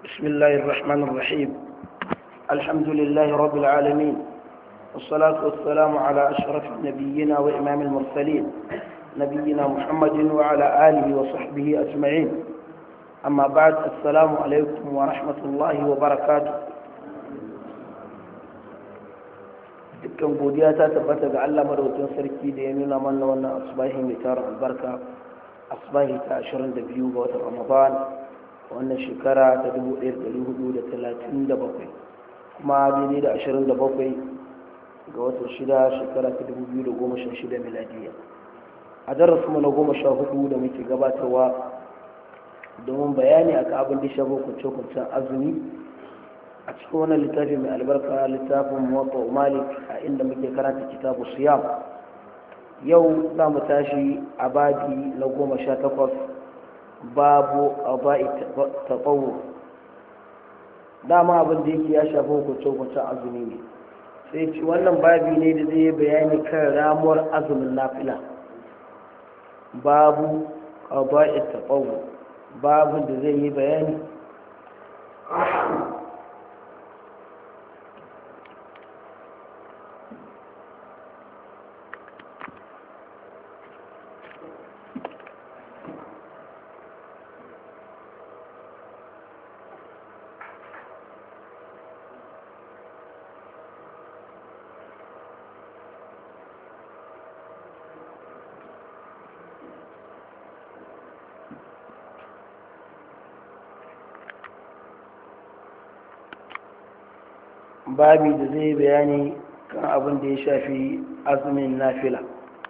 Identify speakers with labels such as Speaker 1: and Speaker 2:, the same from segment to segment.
Speaker 1: بسم الله الرحمن الرحيم الحمد لله رب العالمين والصلاة والسلام على أشرف نبينا وإمام المرسلين نبينا محمد وعلى آله وصحبه أجمعين أما بعد السلام عليكم ورحمة الله وبركاته dukkan godiya ta tabbata ga Allah madaukakin sarki da ya nuna mana wannan asbahi mai tara albarka asbahi ta 22 ga watan Ramadan wannan shekara ta 1437 kuma daidai da 27 ga watan shida shekara ta 2016 miladiya a darasu na goma sha hudu da muke gabatarwa domin bayani a abin da shafi kunce-kuncen azumi a cikin wannan littafi mai albarka littafin mota malik a inda muke karanta kitabu siyam yau za mu tashi a babi na goma sha takwas babu ƙaba'i taɓawo dama abin da yake ya shafi hukunce-hukuncen azumi ne sai ci wannan babi ne da zai bayani kan ramuwar azumin nafila babu ƙaba'i taɓawo babu da zai yi bayani babi da zai bayani kan abin da ya shafi azumin nafila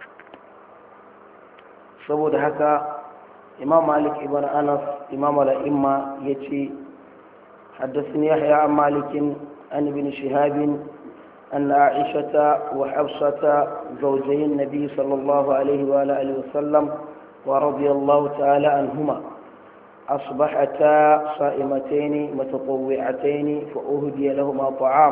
Speaker 1: saboda haka imam malik ibn anas imam al'imma ya ce حدثني يحيى عن مالك عن ابن شهاب أن عائشة وحفصة زوجي النبي صلى الله عليه وآله وسلم ورضي الله تعالى عنهما أصبحتا صائمتين متطوعتين فأهدي لهما طعام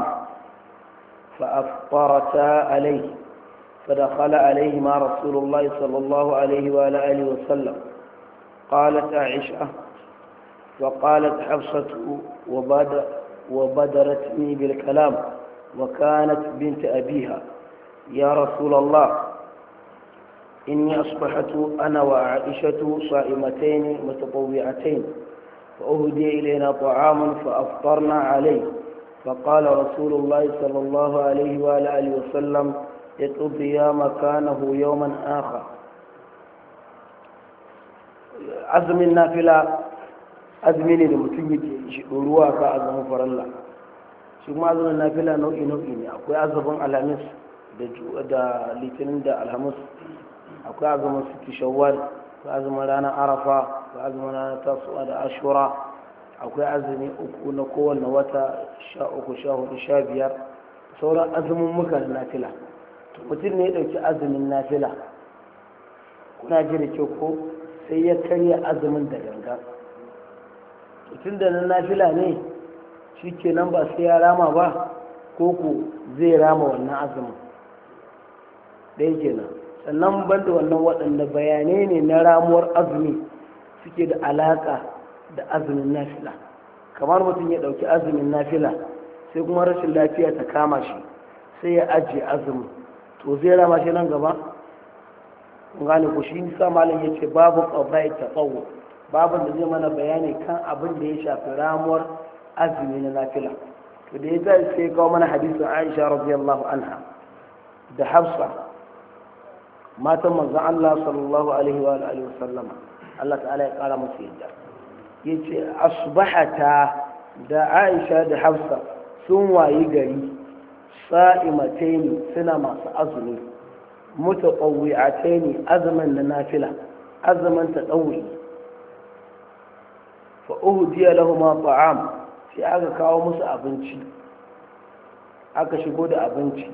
Speaker 1: فأفطرتا عليه فدخل عليهما رسول الله صلى الله عليه وآله وسلم قالت عائشة وقالت حفصة وبدر وبدرتني بالكلام وكانت بنت أبيها يا رسول الله إني أصبحت أنا وعائشة صائمتين متطوعتين فأهدي إلينا طعام فأفطرنا عليه فقال رسول الله صلى الله عليه وآله وسلم اقضي مكانه يوما آخر عزم النافلة azumi ne da mutum yake shi ɗoruwa ka azumin faralla shi kuma azumin nafila nau'i nau'i ne akwai azumin alhamis da litinin da alhamis akwai azumin suki shawwal akwai azumin ranar arafa akwai azumin ranar tasuwa da ashura akwai azumi uku na kowane wata sha uku sha hudu sha biyar sauran azumin muka na nafila to mutum ne ya ɗauki azumin nafila kuna ji da kyau ko sai ya karya azumin da ganga tun da na nafila ne shi kenan ba sai ya rama ba ko ko zai rama wannan azumin ɗaya kenan sannan banda wannan waɗanda bayanai ne na ramuwar azumi suke da alaƙa da azumin nafila kamar mutum ya ɗauki azumin nafila sai kuma rashin lafiya ta kama shi sai ya ajiye azumin to zai rama shi nan gaba gane ku shi sa malam ya ce babu ƙabai ta tsawo babu da zai mana bayani kan abin da ya shafi ramuwar azumi na nafila to da ya sai kawo mana hadisin aisha radiyallahu anha da hafsa matan manzon Allah sallallahu alaihi wa alihi wasallama Allah ta'ala ya kara musu yadda yace asbahata da Aisha da Hafsa sun wayi gari sa'imataini suna masu azumi mutaqawwi'ataini azuman na nafila azuman ta dauri fa uhdiya lahum ta'am sai aka kawo musu abinci aka shigo da abinci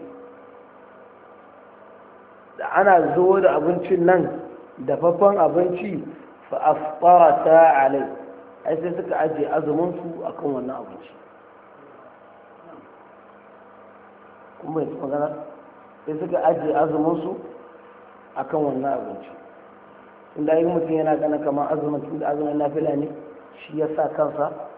Speaker 1: da ana zo da abincin nan dafaffen abinci fa aftarata alai ai sai suka ajiye azumin su akan wannan abinci kuma yanzu magana sai suka ajiye azumin su akan wannan abinci inda yi mutum yana gana kamar azumin tun da azumin nafila ne shi ya sa kansa